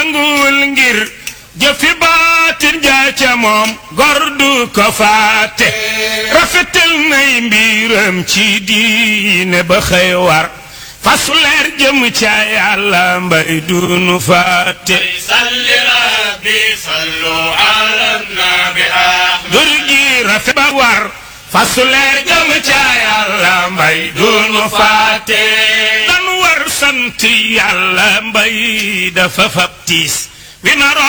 yënguwul ngir jëfi baatin jaa ca moom gor du ko faate rafetal nay mbiram ci diine ba xëy war fasu leer jëm ca yàlla mbay dunu faate salli rabbi sallu ala nabi ahmad dur gi rafet ba war fasu leer jëm ca yàlla mbay dunu faate dan war sant yàlla mbay dafa fab tiis wi naroon